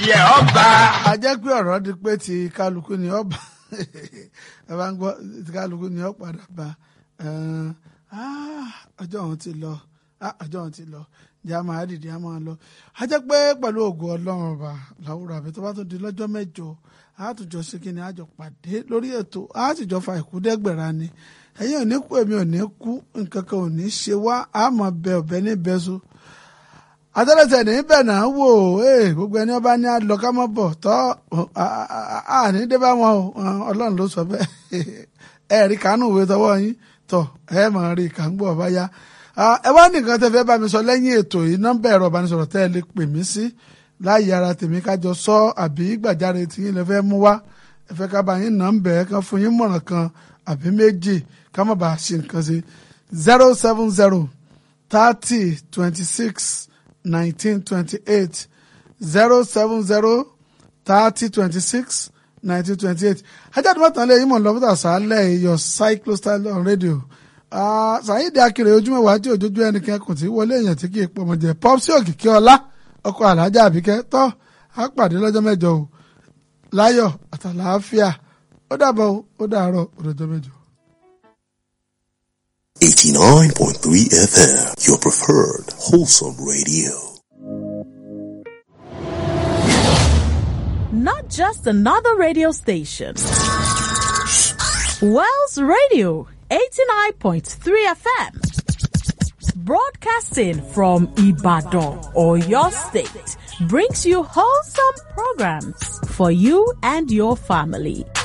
tiẹ̀ ọgbà. a jẹ́ pé ọ̀rọ̀ di pé ti kálukú ni ọba ẹ bá ń gbọ́ ti kálukú ni ọ padà bá ọjọ́ òun ti lọ ọjọ́ òun ti lọ jẹ́ a máa dìde a máa lọ a jẹ́ pé pẹ̀lú ògùn ọlọ́run ọba làwùrọ̀ àbí tó bá tún di lọ́jọ́ mẹ́jọ a tún jọ ṣe kí ni a jọ pàdé lórí ètò a sì jọ fa ìkúdẹ́gbẹ̀rà ni ẹ̀yin ò ní kú èmi ò ní kú nǹkan kan ò ní ṣe wá a mọ̀ bẹ ọ̀bẹ ní bẹ́sù àtẹ́lẹsẹ̀ ní bẹ̀ náà wò ó gbogbo ẹni ọba ní alọ ká mọ́ bọ̀ tọ́ àní dé bá wọn o ọlọ́run ló sọ bẹ́ẹ̀ ẹ rí kánú ìwé tọwọ́ yín tọ́ ẹ mọ̀ rí kángbọ̀ ọba yá ẹ wá nìkan tẹ́ fẹ́ bá mi sọ lẹ́yìn ètò yìí nọ́mbà ẹ̀rọ ìbánisọ̀rọ̀ tẹ́ ẹ lè pè mí sí láàyè ara tèmi kájọ sọ àbí gbàjáre tí yín lè fẹ́ mú wá ẹ fẹ́ ká bá yín nọ́mbà ẹ kan fún yín mọ̀ràn kan àbí méjì ká má bàa ṣe nǹkan sí zero seven zero thirty twenty six. 1928 070 30 26 1928 ajáde mọ́tàn lé ìmọ̀ lọ́pútà sálẹ̀ your cyclostyle on radio sàyídì akéré ojúmọ̀ wá tí òjòjú ẹnìkan kò tí wọlé èèyàn tí kì í pọ̀ mọ́ jẹ́ pọ́psí òkìkí ọlá ọkọ̀ alájà àbíkẹ́ tọ́ á pàdé lọ́jọ́ mẹ́jọ o láyọ̀ àtàlàáfíà ó dàbọ̀ ó dàárọ̀ òdòjọ́ mẹ́jọ. 89.3 FM, your preferred wholesome radio. Not just another radio station. Wells Radio 89.3 FM. Broadcasting from Ibadan or your state brings you wholesome programs for you and your family.